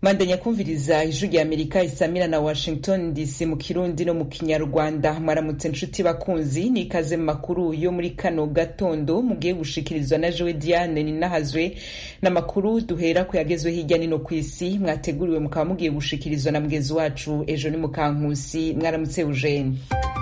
mandanya kumviriza ijwi rya amerika isamira na washington dc mu kirundi no mu kinyarwanda mwaramutse nshuti bakunzi n'ikaze mu makuru yo muri kano gatondo mugiye gushikirizwa na jowe diane ninahazwe n'amakuru duhera ku yagezwe hirya nino ku isi mwateguriwe mukaba mugiye gushikirizwa na mugenzi wacu ejo ni mukankusi mwaramutse eugene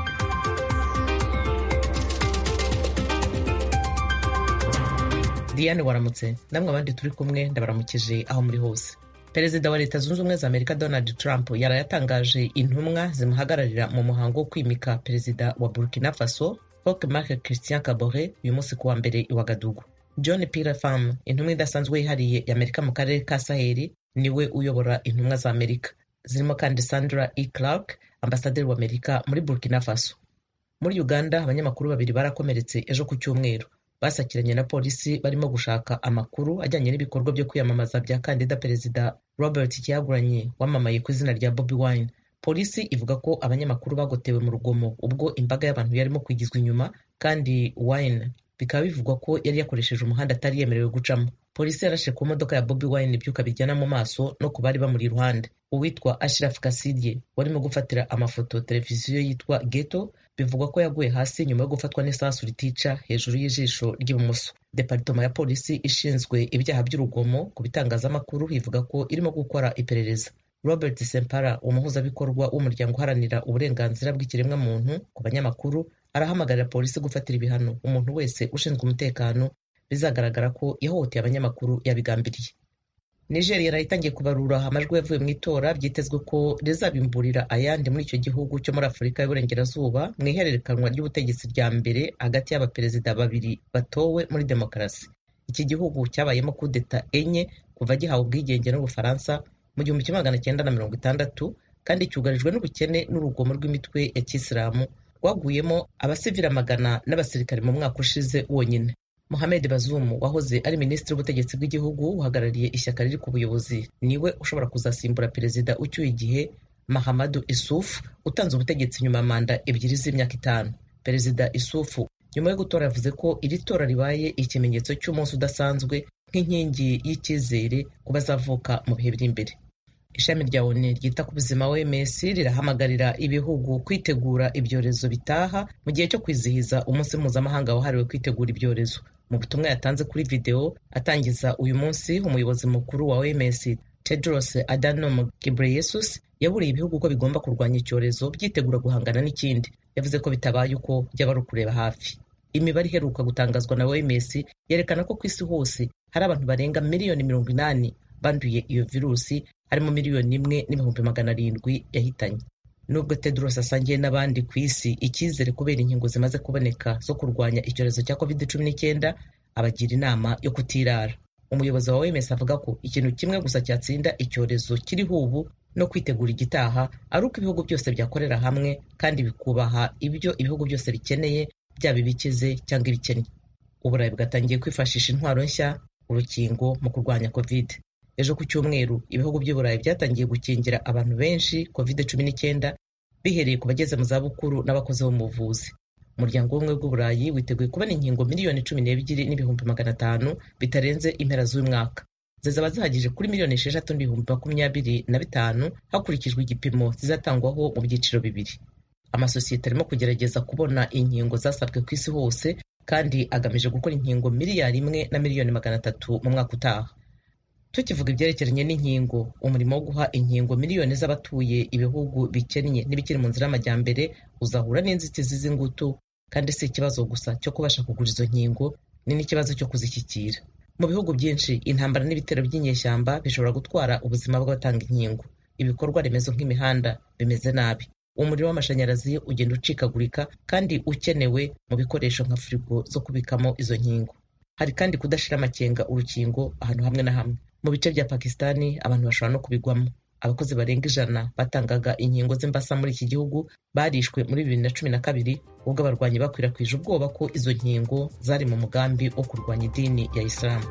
diane waramutse namwe abandi turi kumwe ndabaramukije aho muri hose perezida wa leta zunze ubumwe za amerika donald trump yaraye atangaje intumwa zimuhagararira mu muhango wo kwimika perezida wa burkina faso roch marc christian kabore uyu munsi kuwa mbere i wagadugu john pirefam intumwa idasanzwe yihariye y'amerika mu karere ka saheli niwe uyobora intumwa za amerika zirimo kandi sandra e clark ambasaderi wa amerika muri burkina faso muri uganda abanyamakuru babiri barakomeretse ejo ku cyumweru basakiranye na polisi barimo gushaka amakuru ajyanye n'ibikorwa byo kwiyamamaza bya kandida perezida robert kyagulanyi wamamaye ku izina rya bobi wine polisi ivuga ko abanyamakuru bagotewe mu rugomo ubwo imbaga y'abantu yarimo kwigizwa inyuma kandi wine bikaba bivugwa ko yari yakoresheje umuhanda atari yemerewe gucamo polisi yarashe ku modoka ya bobi wine ibyuka bijyana mu maso no ku bari bamuri iruhande uwitwa ashraf kasidye warimo gufatira amafoto televiziyo yitwa geto bivugwa ko yaguye hasi nyuma yo gufatwa n'isasu ritica hejuru y'ijisho ry'ibumoso deparitoma ya polisi ishinzwe ibyaha by'urugomo ku bitangazamakuru ivuga ko irimo gukora iperereza robert sempara umuhuzabikorwa w'umuryango uharanira uburenganzira bw'ikiremwamuntu ku banyamakuru arahamagarira polisi gufatira ibihano umuntu wese ushinzwe umutekano bizagaragara ko yahohoteye abanyamakuru yabigambiriye nigeria yari itangiye kubarura amajwi yavuye mu itora byitezwe ko rizabimburira ayandi muri icyo gihugu cyo muri afurika y'uburengerazuba mu ihererekanwa ry'ubutegetsi rya mbere hagati y'abaperezida babiri batowe muri demokarasi iki gihugu cyabayemo kudeta enye kuva gihawe ubwigenge n'ubufaransa mu gihumbi kimwe magana cyenda na mirongo itandatu kandi cyugarijwe n'ubukene n'urugomo rw'imitwe ya kisilamu rwaguyemo abasivili amagana n'abasirikare mu mwaka ushize wonyine Mohamed Bazoum wahoze ari minisitiri w'ubutegetsi bw'igihugu uhagarariye ishyaka riri ku buyobozi niwe ushobora kuzasimbura perezida ucyuye igihe Mahamadu Isufu utanze ubutegetsi nyuma ya manda ebyiri z'imyaka itanu perezida Isufu nyuma yo gutora yavuze ko iri tora ribaye ikimenyetso cy'umunsi udasanzwe nk'inkingi y'icyizere ku bazavuka mu bihe biri imbere ishami rya oni ryita ku buzima OMS rirahamagarira ibihugu kwitegura ibyorezo bitaha mu gihe cyo kwizihiza umunsi mpuzamahanga wahariwe kwitegura ibyorezo mu butumwa yatanze kuri videwo atangiza uyu munsi umuyobozi mukuru wa OMS Tedros Adhanom Ghebreyesus yaburiye ibihugu ko bigomba kurwanya icyorezo byitegura guhangana n'ikindi yavuze ko bitabaye uko byaba ari ukureba hafi imibare iheruka gutangazwa na OMS yerekana ko ku isi hose hari abantu barenga miliyoni mirongo inani banduye iyo virusi harimo miliyoni imwe n'ibihumbi magana arindwi yahitanye nubwo tedros asangiye n'abandi ku isi icyizere kubera inkingo zimaze kuboneka zo kurwanya icyorezo cya covid cumi n'icyenda abagira inama yo kutirara umuyobozi wa OMS avuga ko ikintu kimwe gusa cyatsinda icyorezo kiriho ubu no kwitegura igitaha ari uko ibihugu byose byakorera hamwe kandi bikubaha ibyo ibihugu byose bikeneye byaba ibikize cyangwa ibikennye uburayi bwatangiye kwifashisha intwaro nshya urukingo mu kurwanya covid ejo ku cyumweru ibihugu by'uburayi byatangiye gukingira abantu benshi covid cumi n'icyenda bihereye ku bageze mu zabukuru n'abakozi bo mu buvuzi umuryango w'ubumwe bw'uburayi witeguye kubona inkingo miliyoni cumi n'ebyiri n'ibihumbi magana atanu bitarenze impera z'uyu mwaka zizaba zihagije kuri miliyoni esheshatu n'ibihumbi makumyabiri na bitanu hakurikijwe igipimo zizatangwaho mu byiciro bibiri amasosiyete arimo kugerageza kubona inkingo zasabwe ku isi hose kandi agamije gukora inkingo miliyari imwe na miliyoni magana atatu mu mwaka utaha tukivuga ibyerekeranye n'inkingo umurimo wo guha inkingo miliyoni z'abatuye ibihugu bikennye n'ibikiri mu nzira y'amajyambere uzahura n'inzitizi z'ingutu kandi si ikibazo gusa cyo kubasha kugura izo nkingo ni n'ikibazo cyo kuzishyikira mu bihugu byinshi intambara n'ibitero by'inyeshyamba bishobora gutwara ubuzima bw'abatanga inkingo ibikorwa remezo nk'imihanda bimeze nabi umuriro w'amashanyarazi ugenda ucikagurika kandi ukenewe mu bikoresho nka firigo zo kubikamo izo nkingo hari kandi kudashira amakenga urukingo ahantu hamwe na hamwe mu bice bya pakistani abantu bashobora no kubigwamo abakozi barenga ijana batangaga inkingo z'imbasa muri iki gihugu barishwe muri bibiri na cumi na kabiri ubwo abarwanyi bakwirakwije ubwoba ko izo nkingo zari mu mugambi wo kurwanya idini ya isilamu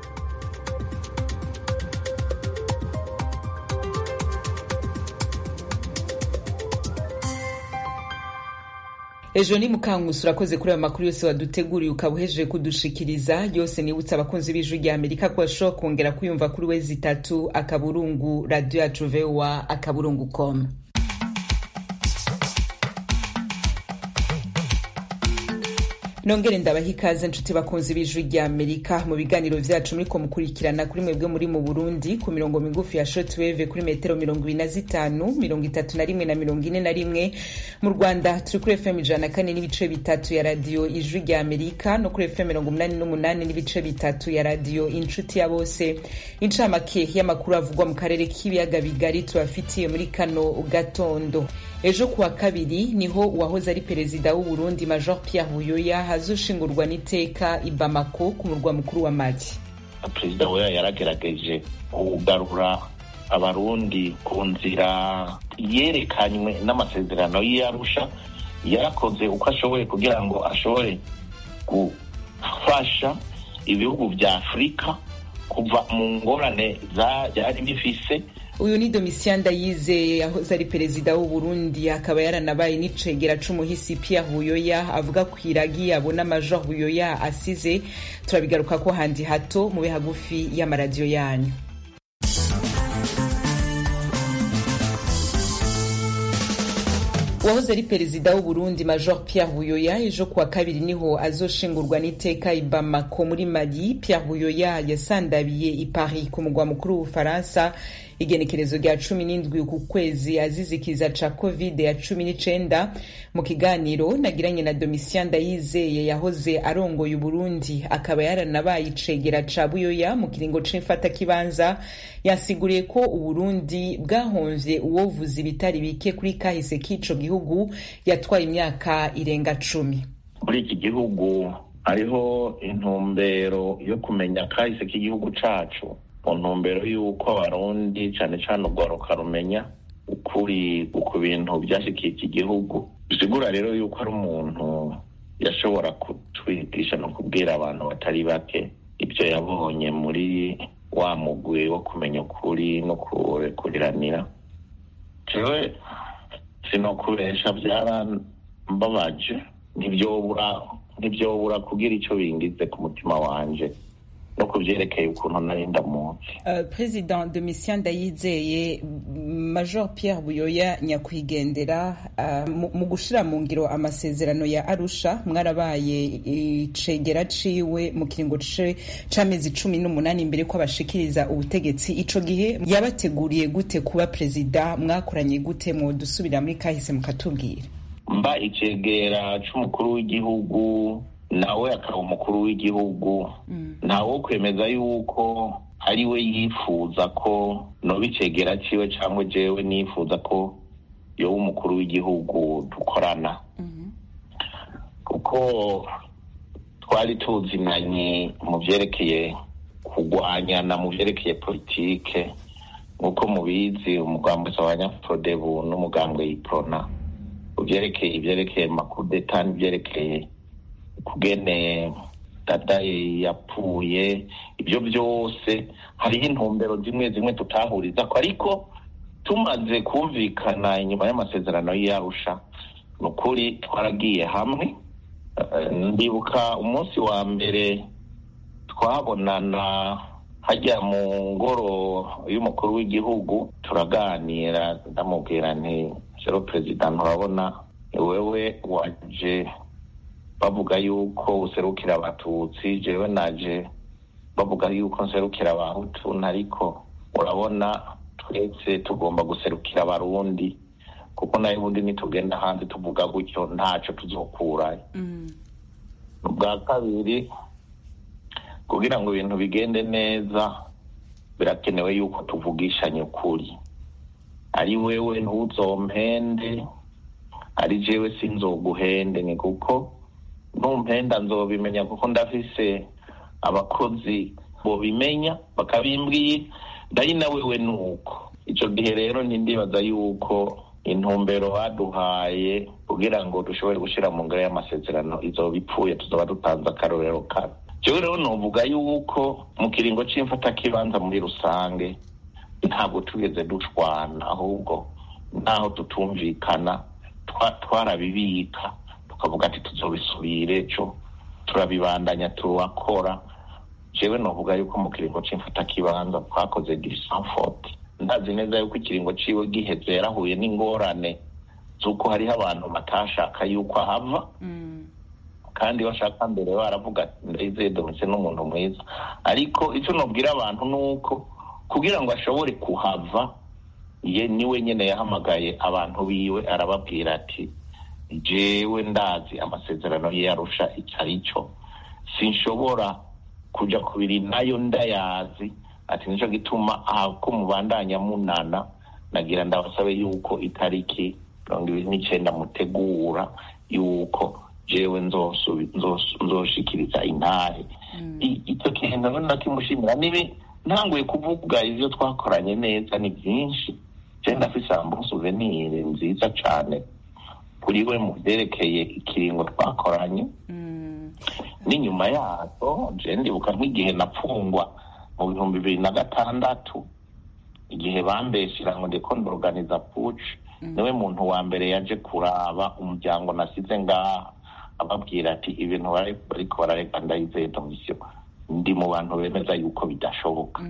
ejo ni mukankusi urakoze kuri ayo makuru yose waduteguriye ukaba uhejeje kudushikiriza yose nibutsa abakunzi b'ijwi rya amerika ko bashobora kongera kuyumva kuri wezi itatu akaburungu radiyo yacu voa akaburungu com nongere ndabaha ikaze nshuti bakunzi b'ijwi rya amerika mu biganiro vyacu muriko mukurikirana kuri mwebwe muri mu burundi ku mirongo migufi ya shortwave kuri metero mirongo ibiri na zitanu mirongo itatu na rimwe na mirongo ine na rimwe mu rwanda turi kuri fm ijana na kane n'ibice bitatu ya radiyo ijwi rya amerika no kuri fm mirongo umunani n'umunani n'ibice bitatu ya radiyo inshuti ya bose incamake y'amakuru avugwa mu karere k'ibiyaga bigari tubafitiye muri kano gatondo ejo kuwa kabiri niho uwahoze ari perezida w'u Burundi Major Pierre Buyoya hazoshingurwa n'iteka i Bamako ku murwa mukuru wa Mali. Perezida Buyoya yaragerageje kugarura abarundi ku nzira yerekanywe n'amasezerano y'Arusha yarakoze uko ashoboye kugira ngo ashobore gufasha ibihugu vya Afurika kuva mu ngorane byari bifise uyu ni Domitien Ndayizeye yahoze ari perezida w'u Burundi akaba yaranabaye n'icegera c'umuhisi Pierre Buyoya avuga ku iragi yabona Major Buyoya asize turabigaruka ko handi hato mube hagufi y'amaradiyo yanyu uwahoze ari perezida w'u Burundi Major Pierre Buyoya ejo kuwa kabiri niho azoshingurwa n'iteka i Bamako muri Mali Pierre Buyoya yasandabiye i Paris ku mugwa mukuru w'Ubufaransa igenekerezo rya cumi n'indwi uku kwezi azizikiza ca covid ya cumi n'icenda mu kiganiro nagiranye na Domitien Ndayizeye yahoze arongoye Uburundi akaba yaranabaye icegera ca Buyoya mu kiringo c'imfata kibanza yasiguriye ko Uburundi bwahomvye uwovuza ibitari bike kuri kahise k'ico gihugu yatwaye imyaka irenga cumi muri iki gihugu hariho intumbero yo kumenya kahise k'igihugu cacu mu ntumbero y'uko abarundi cane cane urwaruka rumenya ukuri ku bintu vyashikiye iki gihugu bisigura rero yuko ari umuntu yashobora kutwigisha no kubwira abantu batari bake ibyo yabonye muri wa mugwi wo kumenya ukuri no kurekuriranira jewe sinokubesha vyarambabaje ntivyobura ntivyobura kugira ico bingize ku mutima wanje no kuvyerekeye ukuntu nari ndamuzi uh, president Domitien Ndayizeye Major Pierre Buyoya nyakwigendera uh, mu gushira mu ngiro amasezerano ya Arusha mwarabaye icegera ciwe mu kiringo c'amezi cumi n'umunani imbere ko abashikiriza ubutegetsi ico gihe yabateguriye gute kuba perezida mwakoranye gute mu dusubira muri kahise mukatubwira mba icegera c'umukuru w'igihugu nawe akaba umukuru w'igihugu ntawo kwemeza yuko ari we yifuza ko noba icegera ciwe cyangwa jewe nifuza ko yoba umukuru w'igihugu dukorana kuko twari tuzinanye mu vyerekeye kurwanyana mu vyerekeye politike nk'uko mubizi umugambwe abanyaprodebu n'umugambwe yiprona uvyerekeye ivyerekeye makudeta n'ivyerekeye kugene dadaye yapfuye ibyo byose hariho intumbero zimwe zimwe tutahuriza ko ariko tumaze kumvikana inyuma y'amasezerano y'arusha ni ukuri twaragiye hamwe ndibuka umunsi wa mbere twabonana hajya mu ngoro y'umukuru w'igihugu turaganira ndamubwira nti sero perezida nturabona ni wewe waje bavuga yuko userukira abatutsi jewe naje bavuga yuko nserukira abahutu ariko urabona twese tugomba guserukira abarundi kuko nayo ubundi nitugenda hanze tuvuga gutyo ntaco tuzokurayo ubwa kabiri kugira ngo ibintu bigende neza birakenewe yuko tuvugishanya ukuri ari wewe ntuzompende ari jewe sinzoguhende ni kuko numpenda nzobimenya kuko ndafise abakozi bobimenya bakabimbwiye ndari na wewe nuko ico gihe rero ntindibaza yuko intumbero baduhaye kugira ngo dushobore gushira mu ngero y'amasezerano izoba ipfuye tuzoba dutanze akarorero kabi jewe rero novuga yuko mu kiringo c'imfatakibanza muri rusange ntabwo tugeze dushwana ahubwo naho tutumvikana twarabibika tukavuga ati tuzobisubire co turabibandanya turakora jewe novuga yuko mu kiringo c'imfatakibanza twakoze disanfort ndazi neza yuko ikiringo ciwe giheze yarahuye n'ingorane z'uko hariho abantu batashaka yuko ahava kandi bashaka mbere baravuga ndayizeye domitse n'umuntu mwiza ariko icyo nubwira abantu ni uko kugira ngo ashobore kuhava ye niwe nyine yahamagaye abantu biwe arababwira ati jewe ndazi amasezerano ye yarusha icyo ari cyo sinshobora kujya kubiri nayo ndayazi ati nicyo gituma ahako mubandanya munana nagira ndabasabe yuko itariki mirongo ibiri n'icyenda mutegura yuko jewe nzoshikiriza intare icyo kintu nakimushimira nibi ntanguye kuvuga ibyo twakoranye neza ni byinshi je ndafise ambu souvenir nziza cane kuri we mu vyerekeye ikiringo twakoranye n'inyuma yazo je ndibuka nk'igihe napfungwa mu bihumbi bibiri na gatandatu igihe bambeshira ngo ndiko ndorganiza puci niwe muntu wa mbere yaje kuraba umuryango nasize ngaha ababwira ati ibintu bariko barareka ndayizeye domisiyo ndi mu bantu bemeza yuko bidashoboka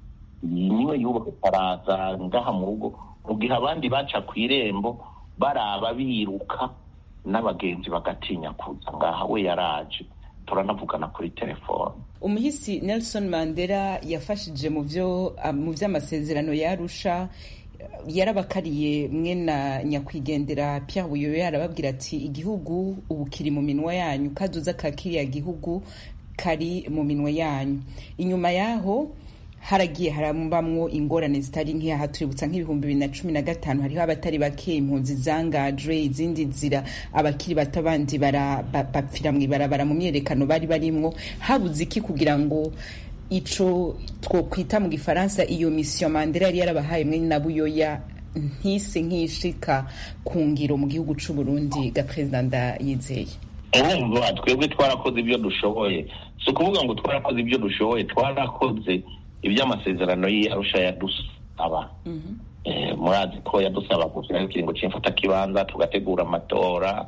niwe yubaka araza ngaha mu rugo mu gihe abandi baca ku irembo baraba biruka n'abagenzi bagatinya kuza ngaha we yaraje turanavugana kuri telefone umuhisi nelson mandela yafashije mu byo mu by'amasezerano yarusha yarabakariye mwe na nyakwigendera Pierre Buyoyo yarababwira ati igihugu ubu kiri mu minwa yanyu kazoza ka kiriya gihugu kari mu minwe yanyu inyuma yaho haragiye harambamwo ingorane zitari nk'iyaha tuributsa nk'ibihumbi bibiri na cumi na gatanu hariho abatari bake impunzi zangajwe izindi nzira abakiri bato abandi bapfira mu ibarabara mu myerekano bari barimwo habuze iki kugira ngo ico twokwita mu gifaransa iyo misiyo mandela yari yarabahaye mwe na buyoya ntise nk'ishika ku ngiro mu gihugu c'u Burundi ga perezida ndayizeye urumva twebwe twarakoze ibyo dushoboye si ukuvuga ngo twarakoze ibyo dushoboye twarakoze iby'amasezerano y'arusha yadusaba murazi ko yadusaba gushyiraho ikiringo cy'imfatakibanza tugategura amatora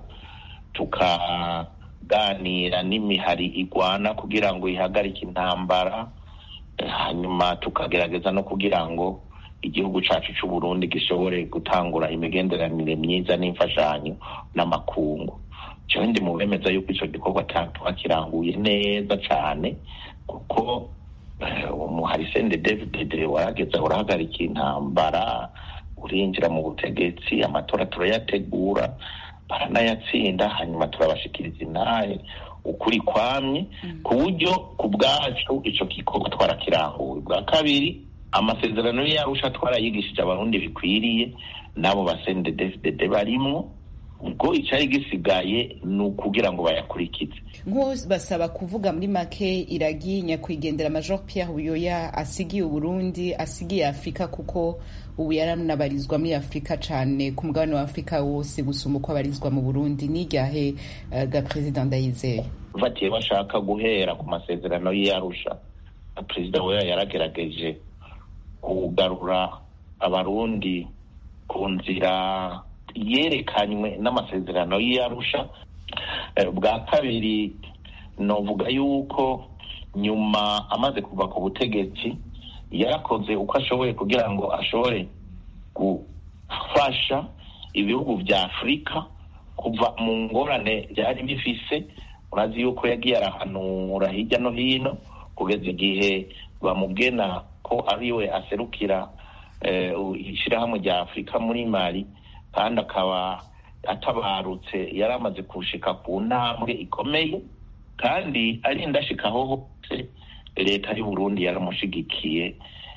tukaganira n'imihari igwana kugira ngo ihagarike intambara hanyuma tukagerageza no kugira ngo igihugu cyacu cy'u Burundi gishobore gutangura imigenderanire myiza n'imfashanyo n'amakungu jewe ndi mu bemeza yuko icyo gikorwa twakiranguye neza cyane kuko umuhari sende david warageze urahagarika intambara urinjira mu butegetsi amatora turayategura baranayatsinda hanyuma turabashikiriza intare ukuri kwamye ku buryo ku bwacu icyo gikorwa twarakiranguye bwa kabiri amasezerano yarusha twarayigishije abarundi bikwiriye n'abo basende david barimwo ubwo icyari gisigaye ni ukugira ngo bayakurikize nko basaba kuvuga muri make iragi nyakwigendera major Pierre Buyoya asigiye uburundi asigiye afurika kuko ubu yaranabarizwa muri afurika cyane ku mugabane wa afurika wose gusumba uko abarizwa mu burundi n'iryahe uh, ga perezida ndayizeye batiye bashaka guhera ku masezerano y'iyarusha perezida we yaragerageje kugarura abarundi ku nzira yerekanywe n'amasezerano y'iyarusha bwa kabiri novuga yuko nyuma amaze kuva ku butegetsi yarakoze uko ashoboye kugira ngo ashobore gufasha ibihugu bya afurika kuva mu ngorane byari bifise urazi yuko yagiye arahanura hirya no hino kugeza igihe bamubwena ko ariwe aserukira ishyirahamwe rya afurika muri mali kandi akaba atabarutse yari amaze kushika ku ntambwe ikomeye kandi ari indashikaho hose leta y'u Burundi yaramushigikiye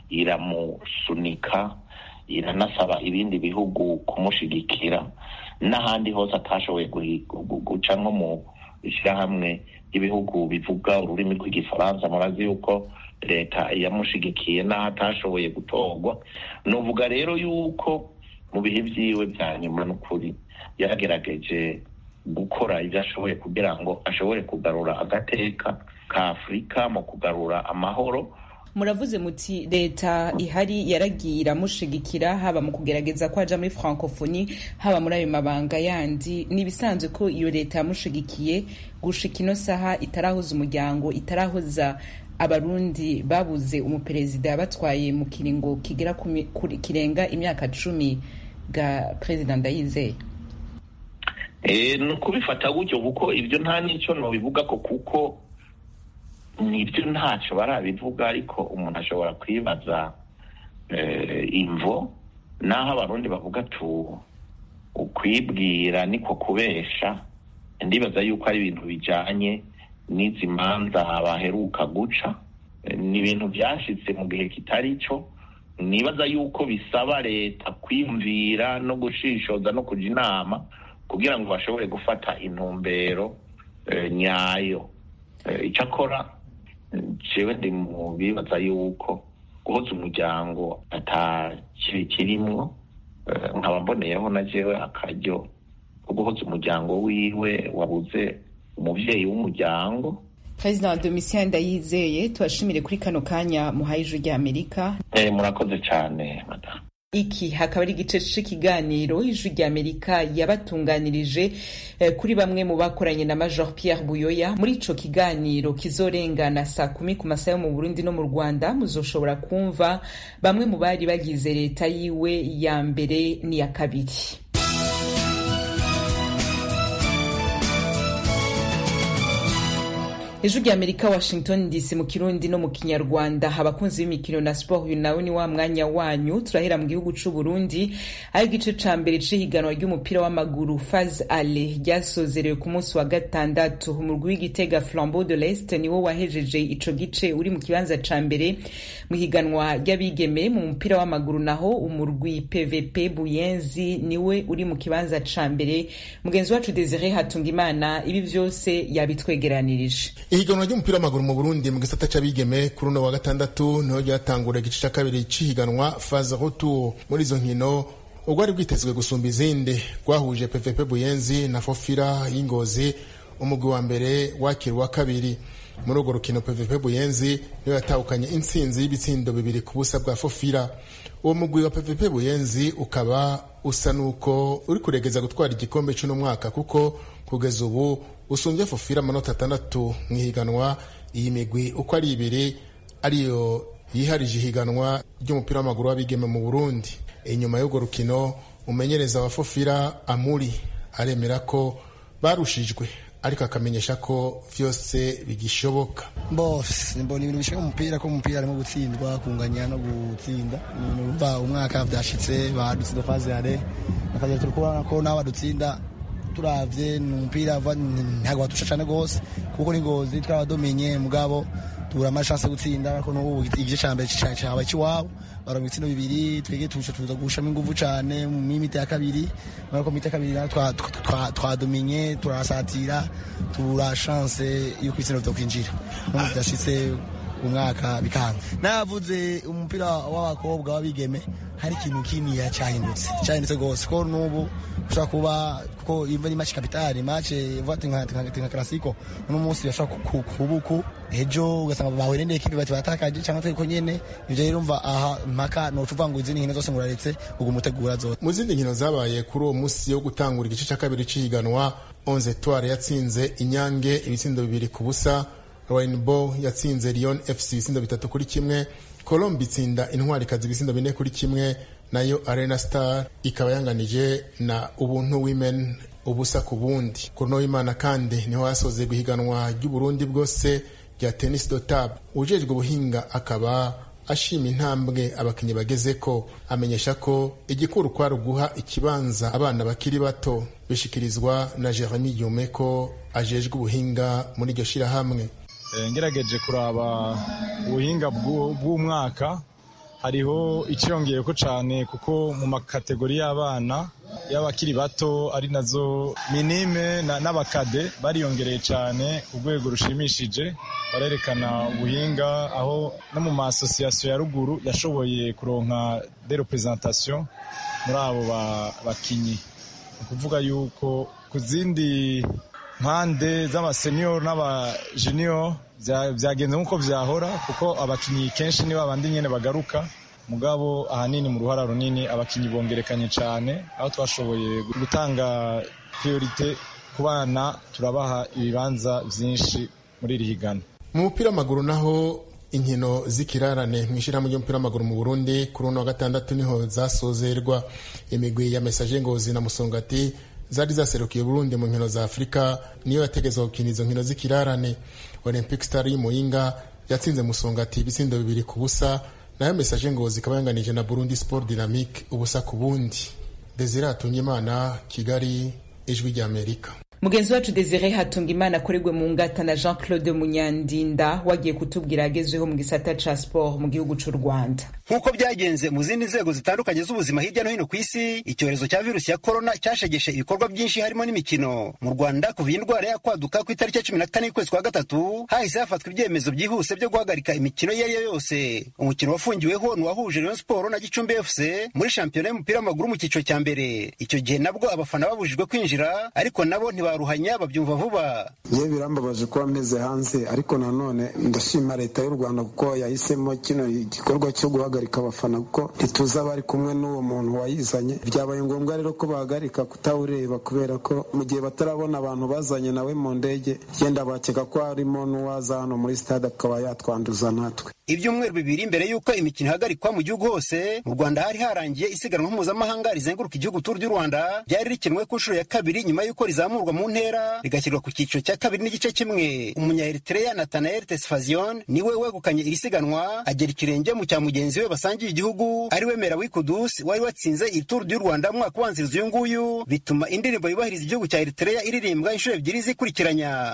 iramusunika iranasaba ibindi bihugu kumushigikira n'ahandi hose atashoboye guca nko mu ishyirahamwe ry'ibihugu bivuga ururimi rw'igifaransa murazi yuko leta yamushigikiye n'aho atashoboye gutorwa nuvuga rero yuko mu bihe byiwe bya nyuma n'ukuri yaragerageje gukora ibyo ashoboye kugira ngo ashobore kugarura agateka ka afurika mu kugarura amahoro muravuze muti leta ihari yaragiye iramushigikira haba mu kugerageza ko aja muri francophonie haba muri ayo mabanga yandi ni ibisanzwe ko iyo leta yamushigikiye gushika ino saha itarahuza umuryango itarahuza abarundi babuze umuperezida yabatwaye mu kiringo kigera kirenga imyaka cumi bwa perezida ndayizeye ni ukubifata gutyo kuko ibyo nta n'icyo nubivuga ko kuko nibyo ntacyo barabivuga ariko umuntu ashobora kwibaza imvo naho abarundi bavuga tu ukwibwira niko kubesha ndibaza yuko ari ibintu bijyanye n'izi manza baheruka guca ni ibintu byashyitse mu gihe kitari cyo nibaza yuko bisaba leta kwiyumvira no gushishoza no kujya inama kugira ngo bashobore gufata intumbero nyayo icyakora jewe ndi mu bibaza yuko guhoza umuryango atakiri kirimwo nkaba mboneyeho na jewe akaryo ko guhoza umuryango wiwe wabuze umubyeyi w'umuryango perezida wa domitien ndayizeye tubashimire kuri kano kanya muhaye ijwi rya amerika murakoze cyane madamu iki hakaba ari igice c'ikiganiro ijwi rya amerika yabatunganirije eh, kuri bamwe mu bakoranye na major pierre buyoya muri ico kiganiro kizorengana saa kumi ku masaha yo mu burundi no mu rwanda muzoshobora kumva bamwe mu bari bagize leta yiwe ya mbere n'iya kabiri ijwi rya amerika washington dc mu kirundi no mu kinyarwanda abakunzi b'imikino na sport uyu nawe ni wa mwanya wanyu turahera mu gihugu c'u burundi aho igice ca mbere c'ihiganwa ry'umupira w'amaguru faz ale ryasozerewe ku munsi wa gatandatu umurwi w'igitega flambeau de l'est niwo wahejeje ico gice uri mu kibanza ca mbere mu higanwa ry'abigeme mu mupira w'amaguru naho umurwi pvp buyenzi niwe uri mu kibanza ca mbere mugenzi wacu desire hatungimana ibi vyose yabitwegeranirije ihiganwa ry'umupira w'amaguru mu burundi mu gisata c'abigeme kuri uno wa gatandatu niho ryatangura igice ca kabiri c'ihiganwa faze retour muri izo nkino urwari rwitezwe gusumba izindi rwahuje pvp buyenzi na fofira y'ingozi umugwi wa mbere wakira uwa kabiri muri urwo rukino pvp buyenzi niyo yatahukanye intsinzi y'ibitsindo bibiri ku busa bwa fofira uwo mugwi wa pvp buyenzi ukaba usa n'uko uri kuregeza gutwara igikombe c'uno mwaka kuko kugeza ubu usumbye fofira amanota atandatu mu ihiganwa iyi migwi uko ari ibiri ariyo yiharije ihiganwa ry'umupira w'amaguru w'abigeme mu burundi inyuma y'urwo rukino umumenyereza wa fofira amuri aremera ko barushijwe ariko akamenyesha ko vyose bigishoboka bose mbona ibintu bishika mu mupira ko umupira harimo gutsindwa kunganya no gutsinda urumva umwaka vyashitse badutsinda faze yare nakaje turi kubona ko nawe badutsinda turavye ni umupira ntabwo batusha cane gose kuko n'ingozi twarabadomenye mugabo tubura amashanse gutsinda ariko n'ubu igice ca mbere caba ikiwabo baronka ibitsindo bibiri twege tuca tuza gushamo inguvu cane mu mimiti ya kabiri ariko miti ya kabiri twadomenye turasatira tubura shanse yuko ibitsindo vyokwinjira n'ubu vidashitse umwaka bikanga navuze umupira w'abakobwa w'abigeme hari ikintu kiniya cyahindutse cyahindutse rwose ko n'ubu ushobora kuba kuko iva ni match kapitali match vati nka nka klasiko uno munsi bashobora kubuku ejo ugasanga bahuye n'indi ekipe bati batakaje cyangwa twiko nyene ivyo rero umva aha mpaka no tuvuga ngo izindi nkino zose nguraretse ubwo mutegura zose mu zindi nkino zabaye kuri uwo munsi yo gutangura igice cya kabiri c'ihiganwa onze etoile yatsinze inyange ibitsindo bibiri ku busa Rainbow yatsinze Lyon FC ibisindo bitatu kuri kimwe Colombe itsinda intwarikazi ibisindo bine kuri kimwe nayo Arena Star ikaba yanganije na Ubuntu Women ubusa ku bundi kuri no Imana kandi niho hasoze guhiganwa ry'Uburundi bwose rya Tennis do Table ujejwe ubuhinga akaba ashima intambwe abakinnyi bageze ko amenyesha ko igikuru kwari uguha ikibanza abana bakiri bato bishikirizwa na Jeremy Yome ko ajejwe ubuhinga muri iryo shirahamwe ngerageje kuraba ubuhinga bw'umwaka hariho icyiyongeye ko cyane kuko mu makategori y'abana y'abakiri bato ari nazo minime n'abakade bariyongereye cyane ku rwego rushimishije barerekana ubuhinga aho no mu masosiyasiyo ya ruguru yashoboye kuronka de representation muri abo bakinnyi ni ukuvuga yuko ku zindi mpande z'abaseniyoro n'abajuniyo byagenze nk'uko byahora kuko abakinnyi kenshi ni babandi nyine bagaruka mugabo ahanini mu ruhara runini abakinnyi bongerekanye cyane aho twashoboye gutanga priorite ku bana turabaha ibibanza byinshi muri iri higana mu mupira w'amaguru naho inkino z'ikirarane mu ishyirahamwe ry'umupira w'amaguru mu burundi kuri uno wa gatandatu niho zasozerwa imigwi ya mesaje ngozi na musongati zari zaserukiye burundi mu nkino za afurika niyo yategezwa gukina izo nkino z'ikirarane olympic star y'umuyinga yatsinze musongati ibisindo bibiri ku busa nayo mesaje ngozi ikaba yanganije na burundi sport dynamique ubusa ku bundi desire hatungimana kigali ijwi ry'amerika mugenzi wacu desire hatunga imana akorerwe mu ngata na jean claude munyandinda wagiye kutubwira agezweho mu gisata ca sport mu gihugu c'u rwanda nk'uko byagenze mu zindi nzego zitandukanye z'ubuzima hirya no hino ku isi icyorezo cya virusi ya korona cyashegeshe ibikorwa byinshi harimo n'imikino mu rwanda kuva iyi ndwara yakwaduka ku itariki ya cumi na kane y'ukwezi kwa gatatu hahise hafatwa ibyemezo byihuse byo guhagarika imikino iyo ari yo yose umukino wafungiweho ni uwahuje rayon siporo na gicumbi fc muri shampiyona y'umupira w'amaguru mu cyiciro cya mbere icyo gihe nabwo abafana babujijwe kwinjira ariko nabo ntibaruhanya babyumva vuba yewe birambabaje kuba meze hanze ariko nanone ndashima leta y'u rwanda kuko yahisemo kino gikorwa cyo guhagarika abafana kuko ntituzi abari kumwe n'uwo muntu wayizanye byabaye ngombwa rero ko bahagarika kutawureba kubera ko mu gihe batarabona abantu bazanye nawe mu ndege yenda bakeka ko harimo n'uwaza hano muri stade akaba yatwanduza natwe ibyumweru bibiri mbere y'uko imikino ihagarikwa mu gihugu hose mu rwanda hari harangiye isiganwa mpuzamahanga rizenguruka igihugu turu ry'u rwanda ryari rikinwe ku nshuro ya kabiri nyuma y'uko rizamurwa mu ntera rigashyirwa ku cyiciro cya kabiri n'igice kimwe umunya-eritrea natanael tesfazion niwe wegukanye iri siganwa agera ikirenge mu cya mugenzi we basangiye igihugu ari we mera wikudus wari watsinze iri turu ry'u rwanda mu mwaka ubanziriza uyu nguyu bituma indirimbo yubahiriza igihugu cya eritrea iririmbwa inshuro ebyiri zikurikiranya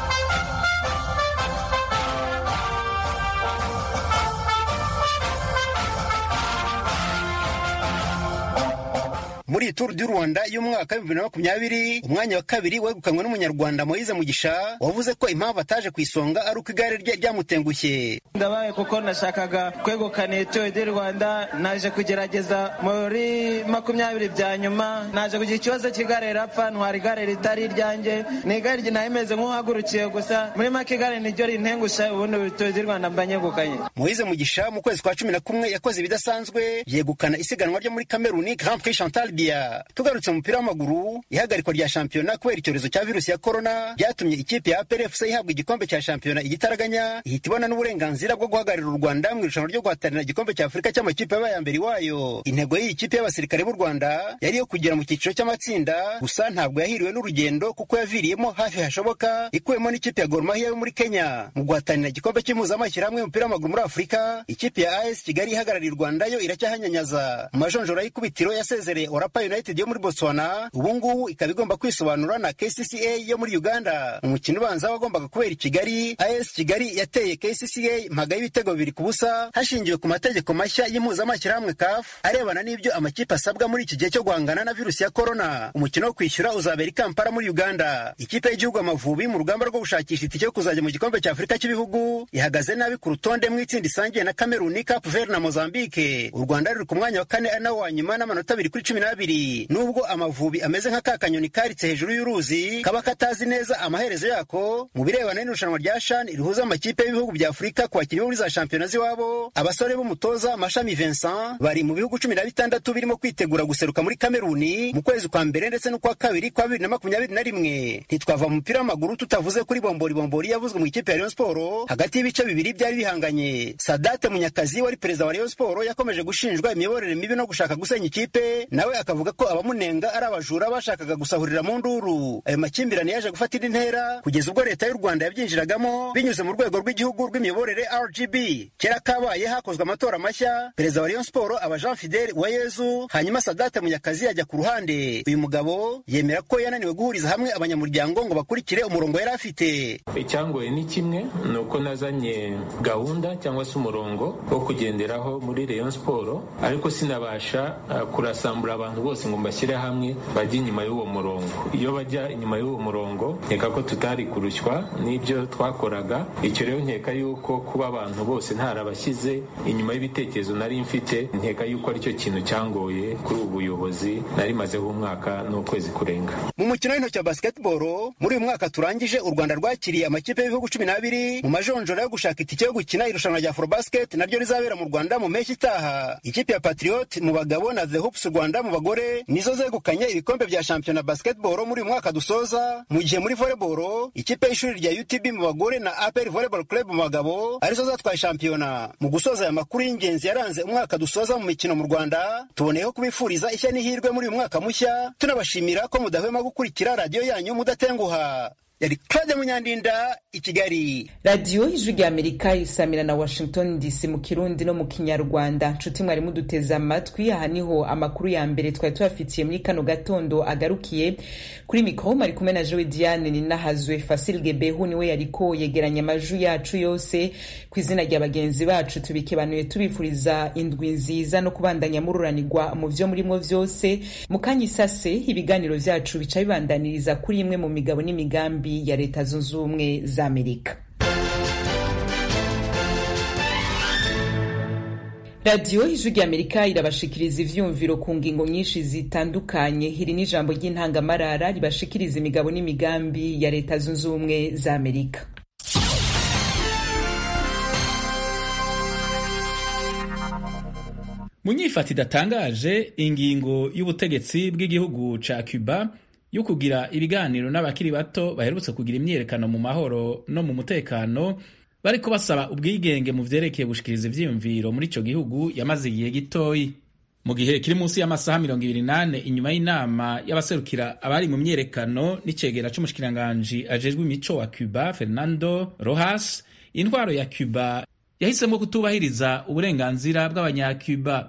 muri iyi turu du rwanda y'umwaka w'ibihumbi bibiri na makumyabiri umwanya wa kabiri wegukanywe n'umunyarwanda moyize mugisha wavuze ko impamvu ataje ku isonga ari uko igare rye ryamutengushye ndabaye kuko nashakaga kwegukana iyi turu du rwanda naje kugerageza muri makumyabiri bya nyuma naje kugira ikibazo cy'igare rirapfa ntwara igare ritari iryanjye ni igare nayo imeze nk'uhagurukiye gusa muri make igare niryo rintengusha ubundi turu du rwanda mba nyegukanye moyize mugisha mu kwezi kwa cumi na kumwe yakoze ibidasanzwe yegukana isiganwa ryo muri kameruni grand prix chantal Libya tugarutse mu mupira w'amaguru ihagarikwa rya shampiyona kubera icyorezo cya virusi ya korona byatumye ikipe ya APR FC ihabwa igikombe cya shampiyona igitaraganya ihita ibona n'uburenganzira bwo guhagararira u Rwanda mu irushanwa ryo guhatanira igikombe cya Afurika cy'amakipe yabaye mbere iwayo intego y'iyi kipe y'abasirikare b'u Rwanda yari iyo kugera mu cyiciro cy'amatsinda gusa ntabwo yahiriwe n'urugendo kuko yaviriyemo hafi hashoboka ikuyemo n'ikipe ya Gor Mahia yo muri Kenya mu guhatanira igikombe cy'impuzamashyirahamwe y'umupira w'amaguru muri Afurika ikipe ya AS Kigali ihagarariye u Rwanda yo iracyahanyanyaza mu majonjora y'ikubitiro yasezereye Orapa United yo muri Botswana ubu ngubu ikaba igomba kwisobanura na KCCA yo muri Uganda umukino ubanza wagombaga kubera i Kigali AS Kigali yateye KCCA mpaga y'ibitego bibiri ku busa hashingiwe ku mategeko mashya y'impuzamashyirahamwe CAF arebana n'ibyo amakipe asabwa muri iki gihe cyo guhangana na virusi ya corona umukino wo kwishyura uzabera i Kampala muri Uganda ikipe y'igihugu Amavubi mu rugamba rwo gushakisha itike yo kuzajya mu gikombe cya Afurika cy'ibihugu ihagaze nabi ku rutonde mu itsinda isangiye na Cameroon Cape Verde na Mozambique u Rwanda ruri ku mwanya wa kane ari nawo wa nyuma n'amanota abiri kuri cumi n'abiri nubwo amavubi ameze nka ka kanyoni karitse hejuru y'uruzi kaba katazi neza amaherezo yako mu birebana n'irushanwa rya shan rihuza amakipe y'ibihugu bya afurika ku bakinnyi bo muri za shampiyona z'iwabo abasore b'umutoza mashami vincent bari mu bihugu cumi na bitandatu birimo kwitegura guseruka muri kameruni mu kwezi kwa mbere ndetse n'ukwa kabiri kwa bibiri na makumyabiri na rimwe ntitwava mu mupira w'amaguru tutavuze kuri bombori bombori yavuzwe mu ikipe ya rayon siporo hagati y'ibice bibiri byari bihanganye sadate munyakazi wari perezida wa rayon siporo yakomeje gushinjwa imiyoborere mibi no gushaka gusenya ikipe nawe akavuga ko abamunenga ari abajura bashakaga gusahurira mu nduru ayo makimbirane yaje gufata indi ntera kugeza ubwo leta y'u rwanda yabyinjiragamo binyuze mu rwego rw'igihugu rw'imiyoborere rgb kera kabaye hakozwe amatora mashya perezida wa rayon siporo aba jean fidel uwayezu hanyuma sadate munyakazi ajya ku ruhande uyu mugabo yemera ko yananiwe guhuriza hamwe abanyamuryango ngo bakurikire umurongo yari afite icyangoye ni kimwe ni uko nazanye gahunda cyangwa se umurongo wo kugenderaho muri rayon siporo ariko sinabasha uh, kurasambura abantu abantu bose ngo mbashyire hamwe bajye inyuma y'uwo murongo iyo bajya inyuma y'uwo murongo nkeka ko tutari kurushywa n'ibyo twakoraga icyo rero nkeka yuko kuba abantu bose ntarabashyize inyuma y'ibitekerezo nari mfite nkeka yuko aricyo kintu cyangoye kuri ubu buyobozi nari mazeho umwaka n'ukwezi kurenga mu mukino w'intoki wa basketball muri uyu mwaka turangije u rwanda rwakiriye amakipe y'ibihugu cumi n'abiri mu majonjora yo gushaka itike yo gukina irushanwa rya forobasket naryo rizabera mu rwanda mu mpeshyi itaha ikipe ya patriot mu bagabo na the hoops rwanda mu bagore nizo zegukanye ibikombe bya shampiyona basketball muri uyu mwaka dusoza mu gihe muri volleyball ikipe y'ishuri rya utb mu bagore na apr volleyball club mu bagabo arizo zatwaye shampiyona mu gusoza aya makuru y'ingenzi yaranze umwaka dusoza mu mikino mu rwanda tuboneyeho kubifuriza ishya n'ihirwe muri uyu mwaka mushya tunabashimira ko mudahwema gukurikira radiyo yanyu mudatenguha yari claude munyandinda i kigali radiyo ijwi rya amerika isamira na washington dc mu kirundi no mu kinyarwanda nshuti mwari muduteze amatwi aha niho amakuru ya mbere twari tubafitiye muri kano gatondo agarukiye kuri mikoro mari kumwe na jowe diane ninahazwe fasil gebehu niwe yariko yegeranya amajwi yacu yose ku izina rya bagenzi bacu tubikebanuye tubifuriza indwi nziza no kubandanya mururanirwa mu vyo murimwo vyose mu kanya isase ibiganiro vyacu bica bibandaniriza kuri imwe mu migabo n'imigambi ya leta zunze ubumwe za amerika radiyo ijwi rya amerika irabashikiriza ivyumviro ku ngingo nyinshi zitandukanye iri n'ijambo ry'intangamarara ribashikiriza imigabo n'imigambi ya leta zunze ubumwe za amerika mu nyifata idatangaje ingingo y'ubutegetsi bw'igihugu ca cuba yo kugira ibiganiro n'abakiri bato baherutse kugira imyiyerekano mu mahoro no mu mutekano bariko basaba ubwigenge mu vyerekeye gushikiriza ivyiyumviro muri ico gihugu yamaze igihe gitoyi mu gihe kiri munsi y'amasaha mirongo ibiri nane inyuma y'inama y'abaserukira abari mu myiyerekano n'icegera c'umushikiranganji ajejwe imico wa cuba fernando rojas intwaro ya cuba yahisemo kutubahiriza uburenganzira bw'abanyacuba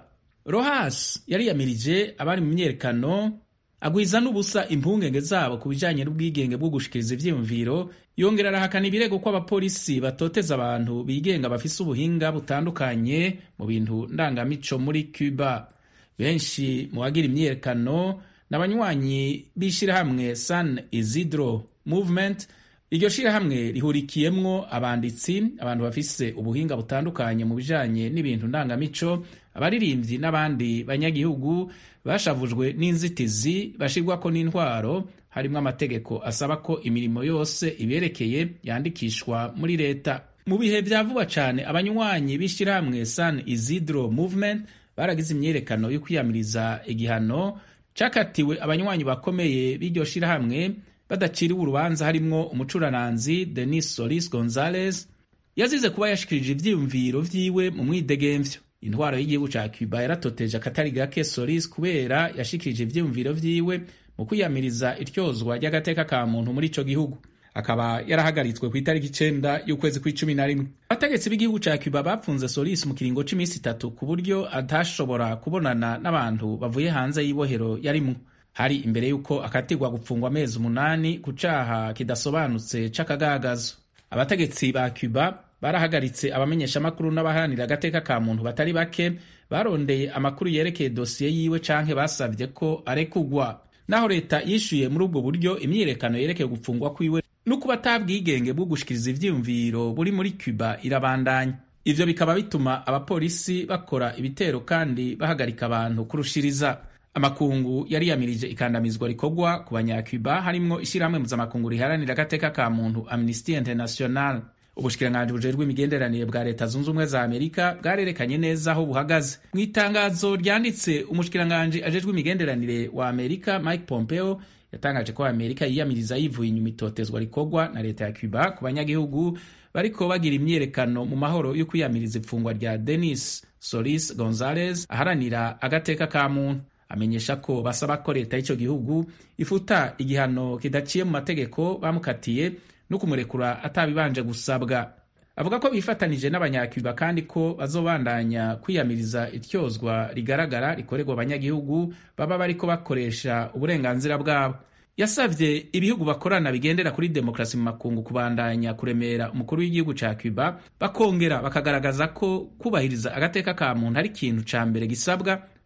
rojas yariyamirije abari mu myiyerekano agwiza n'ubusa impungenge zabo ku bijanye n'ubwigenge bwo gushikiriza ivyiyumviro yongera arahakana ibirego ko abapolisi batoteza abantu bigenga bafise ubuhinga butandukanye mu bintu ndangamico muri cuba benshi mu bagira imyiyerekano n'abanywanyi b'ishirahamwe san isidro movement iryo shirahamwe rihurikiyemwo abanditsi abantu bafise ubuhinga butandukanye mu bijanye n'ibintu ndangamico abaririmbyi n'abandi banyagihugu bashavujwe n'inzitizi bashirwako n'intwaro harimwo amategeko asaba ko imirimo yose iberekeye yandikishwa muri leta mu bihe vya vuba cane abanywanyi b'ishirahamwe san isidro movement baragize imyiyerekano yo kwiyamiriza igihano cakatiwe abanywanyi bakomeye b'iryo shirahamwe badaciriwe urubanza harimwo umucurananzi denis solis gonzales yazize kuba yashikirije ivyiyumviro vyiwe mu mwidegemvyo intwaro y'igihugu ca cuba yaratoteje akatari gake solis kubera yashikirije ivyiyumviro vyiwe mu kwiyamiriza iryozwa ry'agateka ka muntu muri ico gihugu akaba yarahagaritswe ku itariki icenda y'ukwezi kw'icumi na rimwe abategetsi b'igihugu ca cuba bapfunze solis mu kiringo c'imisi itatu ku buryo atashobora kubonana n'abantu bavuye hanze y'ibohero yarimwo hari imbere y'uko akatirwa gupfungwa amezi umunani ku caha kidasobanutse c'akagagazo abategetsi ba cuba barahagaritse abamenyeshamakuru n'abaharanira agateka ka muntu batari bake barondeye amakuru yerekeye dosiye yiwe canke basavye ko arekugwa naho leta yishuye muri ubwo buryo imyiyerekano yerekeye gupfungwa kwiwe n'ukuba atabwigenge bwo gushikiriza ivyiyumviro buri muri cuba irabandanya ivyo bikaba bituma abapolisi bakora ibitero kandi bahagarika abantu kurushiriza amakungu yariyamirije ikandamizwa rikorwa ku banyacuba harimwo ishirahamwe mpuzamakungu riharanira agateka ka muntu amnesty international ubushikiranganji bujejwe imigenderanire bwa leta zunze ubumwe za amerika bwarerekanye neza aho buhagaze mu itangazo ryanditse umushikiranganji ajejwe imigenderanire wa amerika mike pompeo yatangaje ko amerika yiyamiriza yivuye inyuma itotezwa rikorwa na leta ya cuba ku banyagihugu bariko bagira imyiyerekano mu mahoro yo kwiyamiriza ifungwa rya denis solis gonzales aharanira agateka ka muntu amenyesha ko basaba ko leta y'ico gihugu ifuta igihano kidaciye mu mategeko bamukatiye no kumurekura atabibanje gusabwa avuga ko bifatanije n'abanyacuba kandi ko bazobandanya kwiyamiriza ityozwa rigaragara rikorerwa abanyagihugu baba bariko bakoresha uburenganzira bwabo yasavye ibihugu bakorana bigendera kuri demokarasi mu makungu kubandanya kuremera umukuru w'igihugu ca cuba bakongera bakagaragaza ko kubahiriza agateka ka muntu ari ikintu ca mbere gisabwa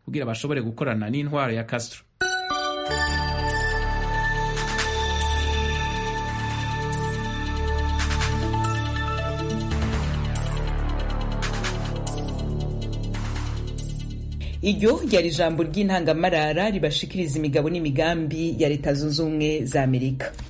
kugira bashobore gukorana n'intwaro ya Castro iryo ryari ijambo ry'intangamarara ribashikiriza imigabo n'imigambi ya leta zunze ubumwe za amerika